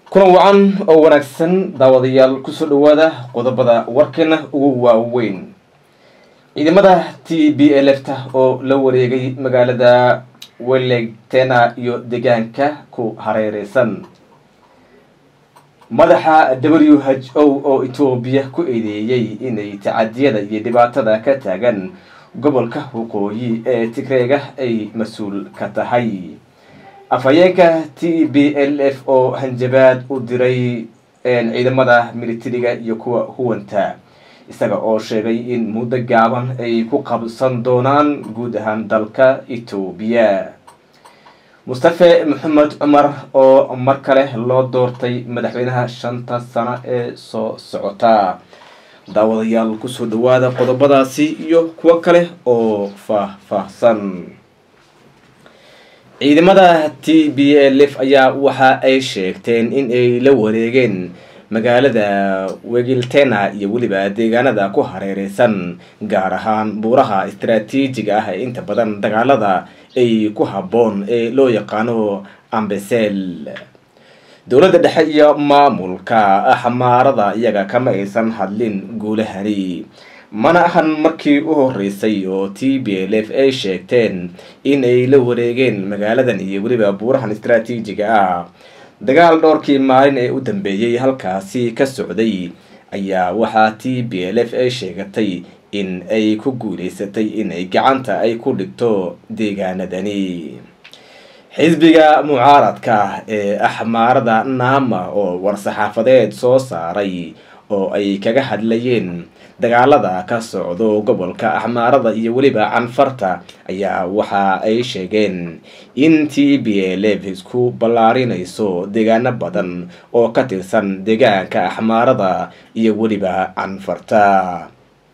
kulan wacan oo wanaagsan daawadayaal kusoo dhawaada qodobada warkeena ugu waaweyn ciidamada t b lfta oo la wareegay magaalada welegtena iyo deegaanka ku hareereysan madaxa w h o oo etoobiya ku eedeeyey inay tacadiyada iyo dhibaatada ka taagan gobolka waqooyi ee tigreega ay mas-uul ka tahay afhayeenka t b l f oo hanjabaad u diray ciidamada militariga iyo kuwa huwanta isaga oo sheegay in muddo gaaban ay ku qabsan doonaan guud ahaan dalka etoobiya mustafe maxamed cumar oo mar kale loo doortay madaxweynaha shanta sano ee soo socota daawadayaal kusoo dhawaada qodobadaasi iyo kuwo kale oo faah-faahsan ciidamada t b l f ayaa waxa ay sheegteen in ay la wareegeen magaalada wegiltena iyo weliba deegaanada ku hareereysan gaar ahaan buuraha istaraatiijiga ah ee inta badan dagaalada ay ku habboon ee loo yaqaano ambesel dowladda dhexe iyo maamulka axmaarada iyaga kama aysan hadlin guulahani mana ahan markii u horeysay oo t b l f ay sheegteen in ay la wareegeen magaaladan iyo weliba buurahan istaraatiijiga ah dagaal dhowrkii maalin ee u dambeeyey halkaasi ka socday ayaa waxaa t b l f ay sheegatay in ay ku guuleysatay inay gacanta ay ku dhigto deegaanadani xisbiga mucaaradka ee axmaarada naama oo war-saxaafadeed soo saaray oo ay kaga hadlayeen dagaalada ka socdo gobolka axmaarada iyo weliba canfarta ayaa waxa ay sheegeen in t b l f isku ballaarinayso deegaano badan oo ka tirsan deegaanka axmaarada iyo weliba canfarta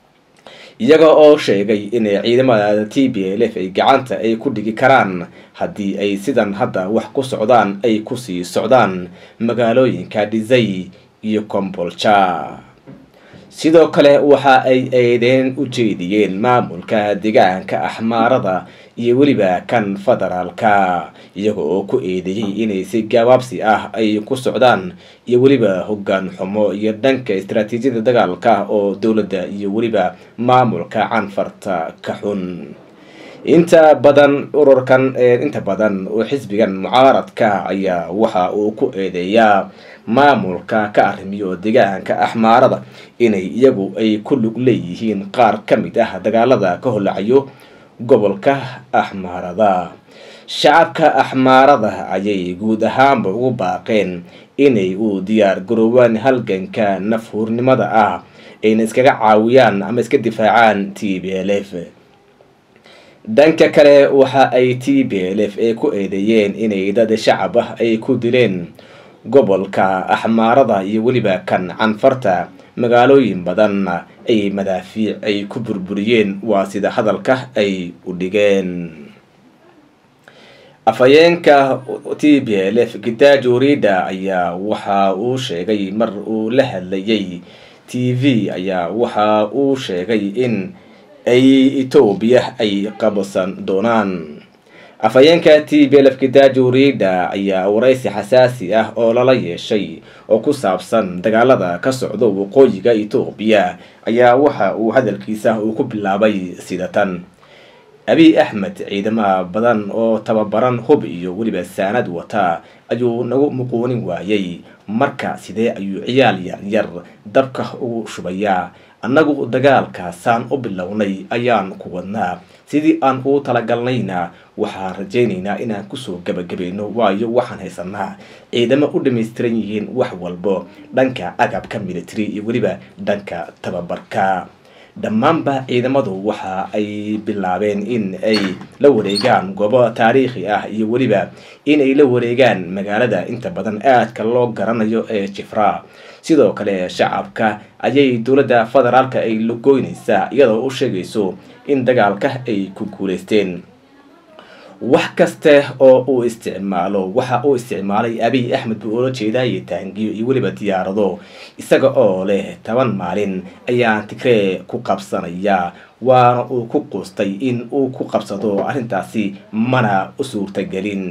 iyaga oo sheegay inay ciidamada t b l f ay gacanta ay ku dhigi karaan haddii ay sidan hadda wax ku socdaan ay kusii socdaan magaalooyinka dhisay iyo combolja sidoo kale waxa ay eedeen u jeediyeen maamulka deegaanka axmaarada iyo weliba kan federaalka iyaga oo ku eedeeyey inay si gabaabsi ah ay ku socdaan iyo weliba hoggaan xumo iyo dhanka istaraatiijiyada dagaalka oo dowladda iyo weliba maamulka canfarta ka xun inta badan ururkan inta badan oo xisbigan mucaaradka ayaa waxa uu ku eedeeyaa maamulka ka arrimiyo deegaanka axmaarada inay iyagu ay ku lug leeyihiin qaar ka mid ah dagaalada ka holacayo gobolka axmaarada shacabka axmaarada ayay guud ahaanba ugu baaqeen inay u diyaar garoobaan halganka nafhuurnimada ah ayna iskaga caawiyaan ama iska difaacaan t b l f dhanka kale waxa ay t b l f ay ku eedeeyeen inay dad shacab ah ay ku dileen gobolka axmaarada iyo weliba kan canfarta magaalooyin badanna ay madaafiic ay ku burburiyeen waa sida hadalka ay u dhigeen afhayeenka t b l f gitaajo rida ayaa waxa uu sheegay mar uu la hadlayay t v ayaa waxa uu sheegay in ay etoobiya ay qabsan doonaan afhayeenka t b l f gitaajo rida ayaa waraysi xasaasi ah oo lala yeeshay oo ku saabsan dagaalada ka socdo waqooyiga etoobiya ayaa waxa uu hadalkiisa uu ku bilaabay sida tan abiy axmed ciidamaha badan oo tababaran hub iyo weliba saanad wata ayuu nagu muquunin waayay marka sidee ayuu ciyaal yaryar dabka ugu shubayaa annagu dagaalkaasaan u bilownay ayaan ku wadnaa sidii aan uu talagalnayna waxaan rajaynaynaa inaan kusoo gabagabayno waayo waxaan haysanaa ciidamo u dhamaystiran yihiin wax walbo dhanka agabka military iyo weliba dhanka tababarka dhammaanba ciidamadu waxa ay bilaabeen in ay la wareegaan goobo taariikhi ah iyo weliba in ay la wareegaan magaalada inta badan aadka loo garanayo ee jifra sidoo kale shacabka ayay dowladda federaalka ay lagoynaysaa iyadoo u sheegayso in dagaalka ay ku guuleysteen wax kaste oo uu isticmaalo waxa uu isticmaalay abiy axmed buu oola jeedaaye taangiyo iyo weliba diyaarado isaga oo leh toban maalin ayaan tigree ku qabsanaya waana uu ku quustay in uu ku qabsado arrintaasi mana u suurtagelin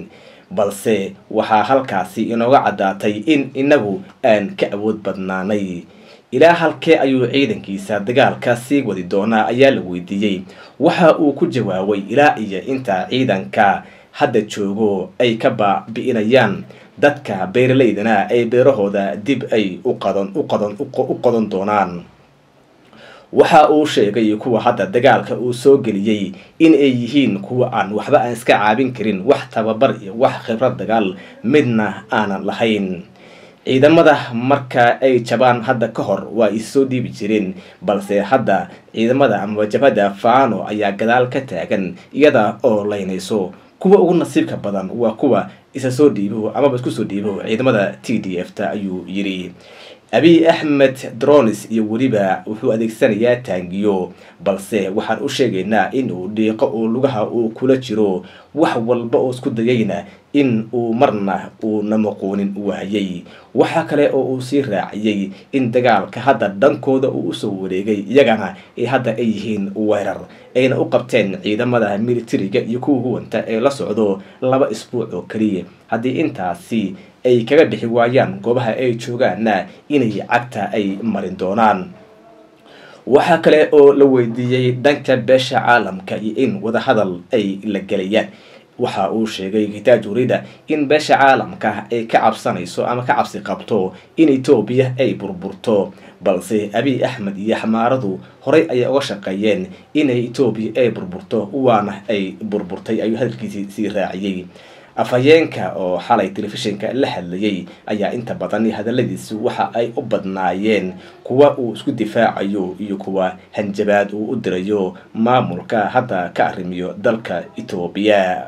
balse waxaa halkaasi inooga caddaatay in inagu aan ka awood badnaanay ilaa halkee ayuu ciidankiisa dagaalka sii wadi doonaa ayaa la weydiiyey waxa uu ku jawaabay ilaa iyo inta ciidanka hadda joogo ay ka baabi'inayaan dadka beeralaydana ay beerahooda dib ay u qadan u qadan u qodan doonaan waxa uu sheegay kuwa hadda dagaalka uu soo geliyey in ay yihiin kuwa aan waxba aan iska caabin karin wax tababar iyo wax khibrad dagaal midna aanan lahayn ciidamada marka ay jabaan hadda ka hor waa issoo dhiibi jireen balse hadda ciidamada ama jabhadda faano ayaa gadaal ka taagan iyada oo laynayso kuwa ugu nasiibka badan waa kuwa isa soo dhiibo amaba isku soo dhiibo ciidamada t d f ta ayuu yidhi abiy axmed dronis iyo weliba wuxuu adeegsanayaa taangiyo balse waxaan u sheegaynaa in uu dhiiqo uu lugaha uu kula jiro wax walba oo isku dayayna in uu marna uu namaqoonin waayay waxaa kale oo uu sii raaciyey in dagaalka hadda dhankooda uu usoo wareegay iyagana ay hadda ay yihiin weerar ayna u qabteen ciidamada militariga iyo kuwa huwanta ee la socdo laba isbuuc oo keliya haddii intaasi ay kaga bixi waayaan goobaha ay joogaanna inay cagta ay marin doonaan waxaa kale oo la weydiiyey dhanka beesha caalamka iyo in wadahadal ay la gelayaan waxa uu sheegay kitaaj urida in beesha caalamka ay ka cabsanayso ama ka cabsi qabto in etoobiya ay burburto balse abiy axmed iyo xamaaradu horey ayay uga shaqeeyeen inay etoobiya ay burburto waana ay burburtay ayuu hadalkiisii sii raaciyey afhayeenka oo xalay telefishinka la hadlayay ayaa inta badan hadaladiisu waxa ay u badnaayeen kuwa uu isku difaacayo iyo kuwa hanjabaad uu u dirayo maamulka hadda ka arrimiyo dalka etoobiya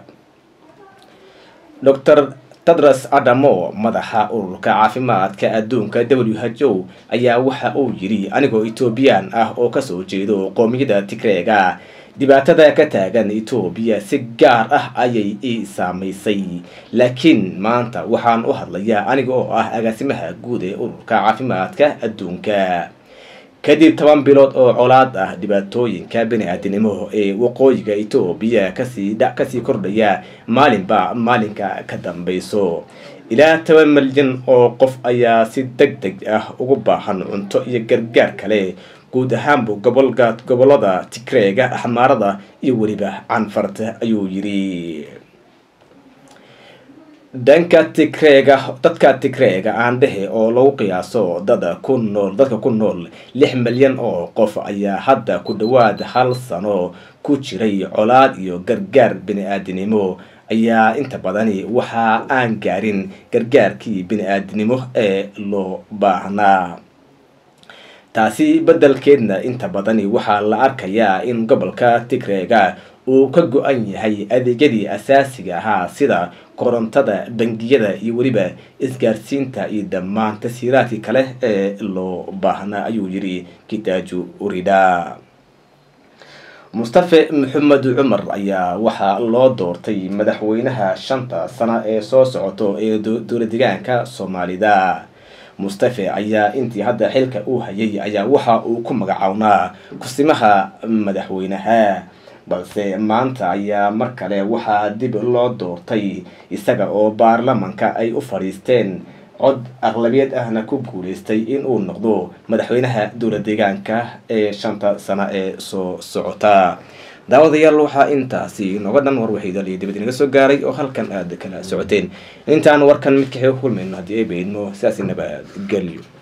dor tedros adamo madaxa ururka caafimaadka adduunka w h o ayaa waxa uu yidhi anigoo etoobiyaan ah oo kasoo jeedo qoomiyada tigreega dhibaatada ka taagan etoobiya si gaar ah ayay ii saamaysay laakiin maanta waxaan u hadlayaa aniga oo ah agaasimaha guud ee ururka caafimaadka adduunka kadib toban bilood oo colaad ah dhibaatooyinka bani-aadinimo ee waqooyiga etoobiya kasii kasii kordhaya maalinba maalinka ka dambeyso ilaa toban milyan oo qof ayaa si deg deg ah ugu baahan cunto iyo gargaar kale guud ahaanbu gobolka gobolada tigreega axmaarada iyo weliba canfarta ayuu yidhi dhanka tigreega dadka tigreega aandhehe oo lagu qiyaaso dada ku nool dadka ku nool lix milyan oo qof ayaa hadda ku dhawaad hal sano ku jiray colaad iyo gargaar bini-aadinimo ayaa inta badani waxa aan gaarin gargaarkii bini-aadinimo ee loo baahnaa taasi beddelkeedna inta badani waxaa la arkayaa in gobolka tigreega uu ka go-an yahay adeegyadii asaasiga ahaa sida korontada bangiyada iyo weliba isgaarsiinta iyo dhammaan tasiiraadkii kale ee loo baahnaa ayuu yidhi kitaaju urida mustafe maxamed cumar ayaa waxaa loo doortay madaxweynaha shanta sano ee soo socoto ee dowla degaanka soomaalida mustafe ayaa intii hadda xilka uu hayay ayaa waxa uu ku magacownaa kusimaha madaxweynaha balse maanta ayaa mar kale waxaa dib loo doortay isaga oo baarlamanka ay u fadhiisteen cod aqlabiyad ahna ku guuleystay in uu noqdo madaxweynaha dowla deegaanka ee shanta sano ee soo socota daawadayaal waxaa intaasi nooga dhan war waxiidal iyo dibad inaga soo gaaray oo halkan aada kala socoteen intaan warkan mid kaxee kulmayno haddii ay baydmo sidaasi nabadgelyo